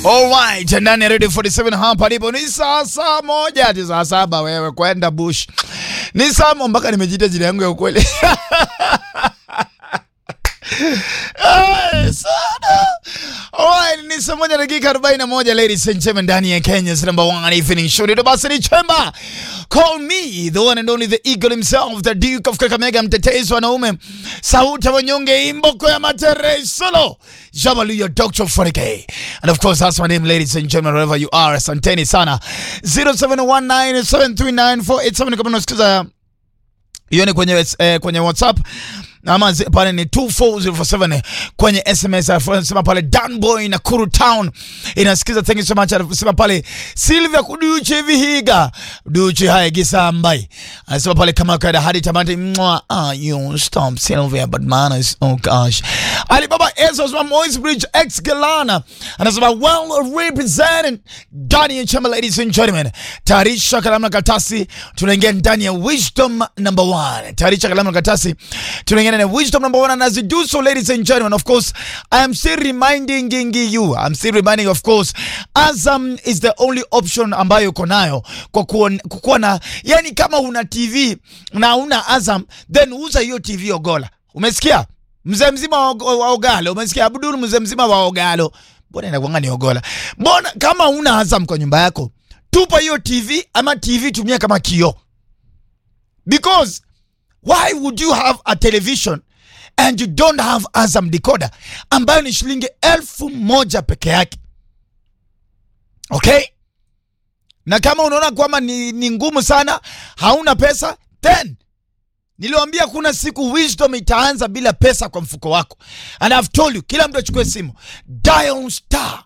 Alright, ndani ya Radio 47 hapa ndipo ni saa saa moja hadi saa saba wewe kwenda bush. Ni saa mo mpaka nimejiita jina yangu ya ukweli. Ay, sana. Alright, ni saa moja dakika arobaini na moja ladies and gentlemen ndani ya Kenya's number one evening show. Ndio basi ni chemba. Call me the one and only the eagle himself, the Duke of Kakamega, mtetezi wa wanaume, sauti ya wanyonge, imboko ya matere solo. Jabalu your doctor for the And of course that's my name ladies and gentlemen wherever you are. Asanteni sana. 0719739487 kama unasikiza hiyo ni kwenye, eh, kwenye WhatsApp ama zi- pale ni 24047 kwenye SMS anasema pale Danboy na Kuru Town inasikiza. Thank you so much. Anasema pale Silvia kuduche vihiga duche haye gisambai anasema pale kama kaida hadi tamati mwa ah you stop Silvia but man is oh gosh Alibaba Ezra wa Moise Bridge ex Galana anasema well represented ndani ya chama ladies and gentlemen tayarisha kalamu na karatasi tunaingia ndani ya wisdom number one tayarisha kalamu na karatasi tunaingia ndani ya wisdom number one and as you do so ladies and gentlemen of course I am still reminding you I'm still reminding of course Azam is the only option ambayo uko nayo kwa kuwa, kukuwa na yani kama una TV na una Azam then uza hiyo TV Ogola umesikia mzee mzima wa Og- wa Ogalo umesikia Abdul mzee mzima wa Ogalo mbona inakuanga ni Ogola mbona kama una Azam kwa nyumba yako tupa hiyo TV ama TV tumia kama kioo because why would you have a television and you don't have Azam decoder ambayo ni shilingi elfu moja peke yake okay na kama unaona kwamba ni, ni ngumu sana hauna pesa then niliwambia kuna siku wisdom itaanza bila pesa kwa mfuko wako and I've told you kila mtu achukue simu dial star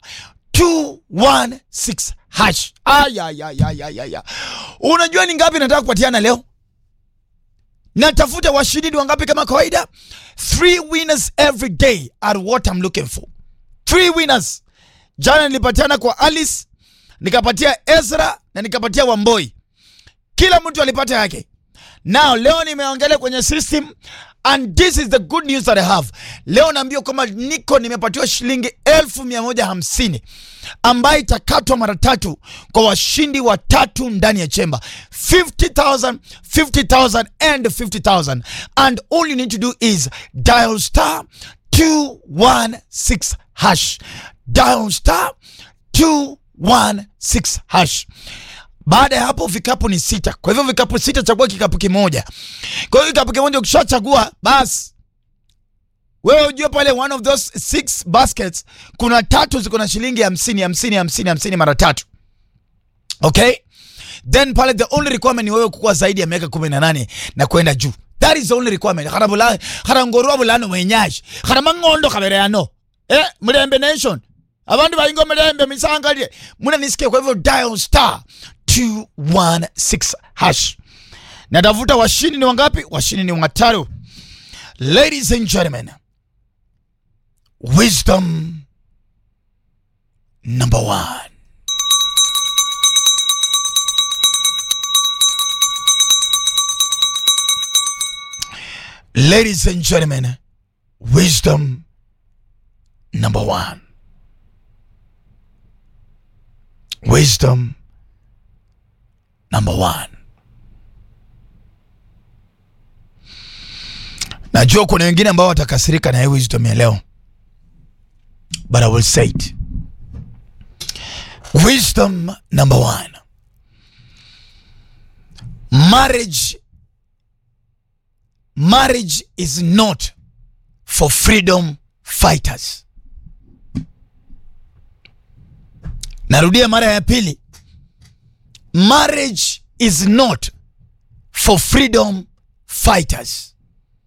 216 hash ayayayayaya unajua ni ngapi nataka kupatiana leo natafuta washindi wangapi kama kawaida three winners every day are what I'm looking for three winners jana nilipatiana kwa alice nikapatia ezra na nikapatia wamboi kila mtu alipata yake now leo nimeangalia kwenye system and this is the good news that I have leo naambia kwamba niko nimepatiwa shilingi elfu mia moja hamsini ambayo itakatwa mara tatu kwa washindi watatu ndani ya chemba 50000 50000 and 50000 and all you need to do is dial star 216 hash dial star 216 hash baada ya hapo vikapu ni sita kwa hivyo vikapu sita chagua kikapu kimoja kwa hiyo kikapu kimoja ukishachagua basi wewe ujue pale one of those six baskets kuna tatu ziko na shilingi hamsini hamsini hamsini hamsini mara tatu okay then pale the only requirement ni wewe kukuwa zaidi ya miaka kumi na nane na kwenda juu that is the only requirement khara bula khara ngorwa bulano mwenyashi khara mangondo khabere yano eh mulembe nation abantu bayingo mulembe misangalie muna nisikie kwa hivyo dial star 216 hash natafuta washindi ni wangapi washindi ni watatu ladies and gentlemen wisdom number one ladies and gentlemen wisdom number one wisdom number one najua kuna wengine ambao watakasirika na hii wisdom ya leo but i will say it wisdom number one marriage marriage is not for freedom fighters narudia mara ya pili marriage is not for freedom fighters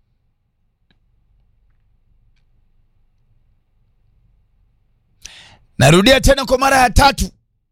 narudia tena kwa mara ya tatu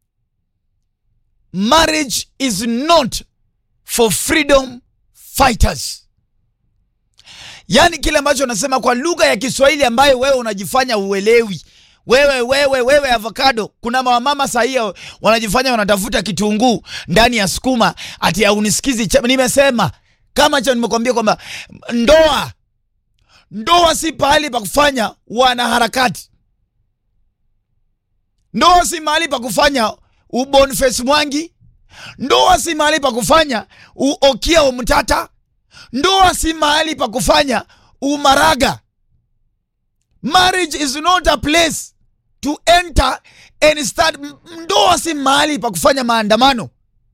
marriage is not for freedom fighters yaani kile ambacho anasema kwa lugha ya kiswahili ambayo wewe unajifanya uelewi wewe wewe wewe avocado kuna mawamama sahia wanajifanya wanatafuta kitunguu ndani ya sukuma ati aunisikizi nimesema kama cha nimekwambia kwamba ndoa ndoa si pahali pa kufanya wanaharakati Ndoa si mahali pa kufanya uboniface Mwangi. Ndoa si mahali pa kufanya uokia umtata. Ndoa si mahali pa kufanya umaraga. Marriage is not a place to enter and start. Ndoa si mahali pa kufanya maandamano.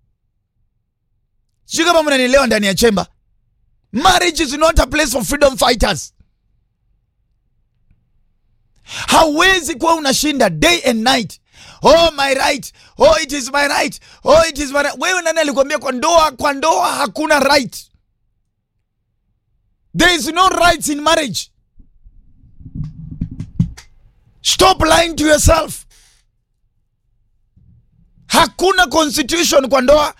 Sijui kama mnanielewa ndani ya chemba. Marriage is not a place for freedom fighters. Hauwezi kuwa unashinda day and night. Oh my right. Oh it is my right. Oh it is my right. Wewe nani alikwambia kwa ndoa kwa ndoa hakuna right? There is no rights in marriage. Stop lying to yourself. Hakuna constitution kwa ndoa.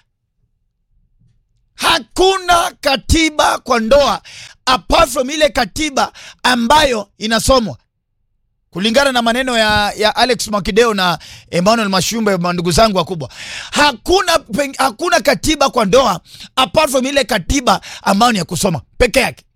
Hakuna katiba kwa ndoa apart from ile katiba ambayo inasomwa kulingana na maneno ya, ya Alex Mwakideo na Emmanuel Mashumbe, ndugu zangu wakubwa. Hakuna, peng- hakuna katiba kwa ndoa apart from ile katiba ambayo ni ya kusoma peke yake.